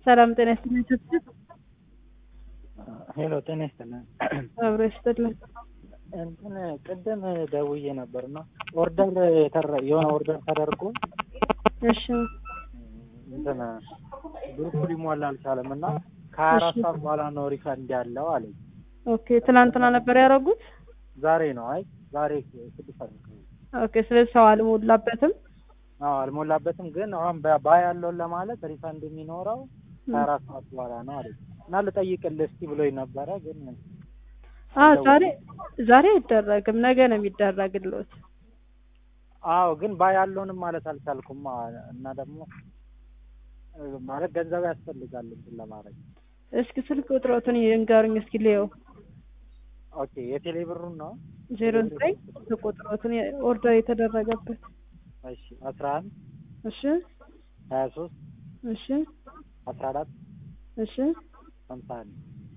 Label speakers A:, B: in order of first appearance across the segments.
A: ሰላም ጤና ይስጥልኝ ስትል
B: ሄሎ ጤና ይስጥልን።
A: አብሮ ይስጥልን።
B: እንትን ቅድም ደውዬ ነበር እና ኦርደር የተረ- የሆነ ኦርደር ተደርጎ
A: እሺ
B: እንትን ግሩፕ ሊሞላ አልቻለም እና ከሀያ አራት ሰዓት በኋላ ነው ሪፈንድ ያለው አለኝ።
A: ኦኬ ትናንትና ነበር ያደረጉት።
B: ዛሬ ነው አይ ዛሬ ስድስት ሰዓት ነው።
A: ኦኬ ስለዚህ ሰው አልሞላበትም።
B: አዎ አልሞላበትም፣ ግን አሁን በ- ባ ያለውን ለማለት ሪፈንድ የሚኖረው ከሀያ አራት ሰዓት በኋላ ነው አለኝ እና ልጠይቅልህ እስኪ ብሎኝ ነበረ ግን
A: አዎ ዛሬ ዛሬ አይደረግም፣ ነገ ነው የሚደረግልዎት።
B: አዎ ግን ባ ያለውንም ማለት አልቻልኩም እና ደግሞ እ፣ ማለት ገንዘብ ያስፈልጋል እንትን ለማድረግ
A: እስኪ ስልክ ቁጥሮትን ይንገሩኝ እስኪ ልየው።
B: ኦኬ የቴሌ ብሩን ነው
A: ዜሮ ዘጠኝ ስልክ ቁጥሮትን ኦርደር የተደረገበት
B: እሺ አስራ አንድ
A: እሺ
B: ሀያ ሶስት
A: እሺ
B: አስራ አራት
A: እሺ
B: ሀምሳ አንድ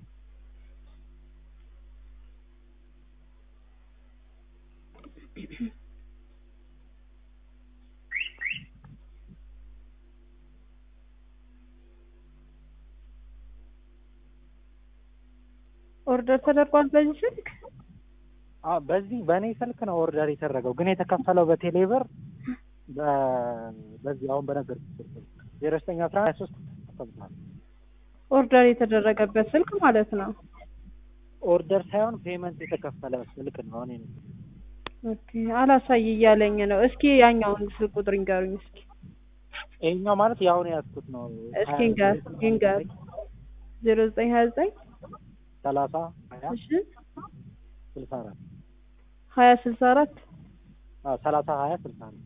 A: ኦርደር ተደርጓል በዚህ ስልክ።
B: አዎ በዚህ በእኔ ስልክ ነው ኦርደር የተደረገው ግን የተከፈለው በቴሌ ብር በ- በዚህ አሁን በነገርኩት ስልክ ዜሮ ዘጠኝ አስራ ሀያ ሶስት ተከፍሏል።
A: ኦርደር የተደረገበት ስልክ ማለት ነው።
B: ኦርደር ሳይሆን ፔመንት የተከፈለ ስልክ ነው እኔ ነው
A: ኦኬ አላሳይ እያለኝ ነው። እስኪ ያኛውን ስልክ ቁጥር ይንገሩኝ እስኪ
B: ይሄኛው ማለት የአሁን ያዝኩት ነው
A: እስኪ ይንገር ይንገር ዜሮ ዘጠኝ ሀያ ዘጠኝ
B: ሰላሳ ሀያ
A: እሺ
B: ስልሳ አራት
A: ሀያ ስልሳ አራት
B: አዎ ሰላሳ ሀያ ስልሳ አራት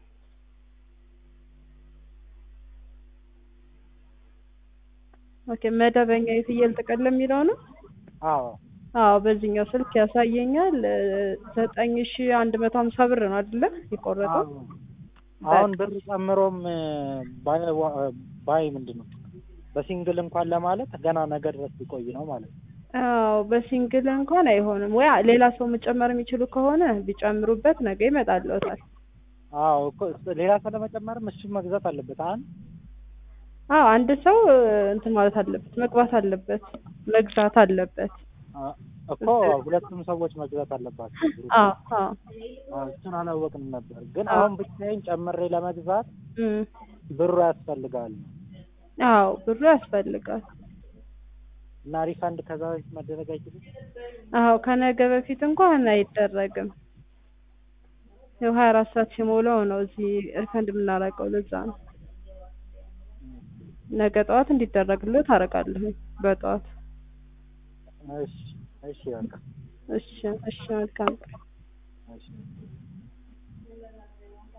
A: ኦኬ መደበኛ የፍየል ጥቅል የሚለው ነው።
B: አዎ
A: አዎ በዚህኛው ስልክ ያሳየኛል እ፣ ዘጠኝ ሺ አንድ መቶ ሀምሳ ብር ነው አይደለ የቆረጠው?
B: አዎ። አሁን ብር ጨምሮም ባይ ባይ ምንድን ነው በሲንግል እንኳን ለማለት ገና ነገ ድረስ ሊቆይ ነው ማለት ነው።
A: አዎ በሲንግል እንኳን አይሆንም ወይ ሌላ ሰው መጨመር የሚችሉ ከሆነ ቢጨምሩበት ነገ ይመጣልዎታል።
B: አዎ እኮ ሌላ ሰው ለመጨመርም እሱ መግዛት አለበት። አንድ
A: አዎ አንድ ሰው እ፣ እንትን ማለት አለበት መግባት አለበት መግዛት አለበት።
B: አ- እኮ ሁለቱም ሰዎች መግዛት አለባቸው።
A: አዎ አዎ
B: አዎ፣ እሱን አላወቅንም ነበር። ግን
A: አዎ።
B: አሁን ብቻዬን ጨምሬ ለመግዛት
A: እም፣
B: ብሩ ያስፈልጋል
A: አዎ ብሩ ያስፈልጋል።
B: እና ሪፋንድ ከዛ በፊት መደረግ አይችልም።
A: አዎ ከነገ በፊት እንኳን አይደረግም። ያው ሀያ አራት ሰዓት ሲሞላው ነው እዚህ ሪፈንድ የምናደርገው። ለዛ ነው ነገ ጠዋት እንዲደረግልህ ታደርጋለህ በጠዋት።
B: እሺ እሺ በቃ
A: እሺ እሺ መልካም
B: እሺ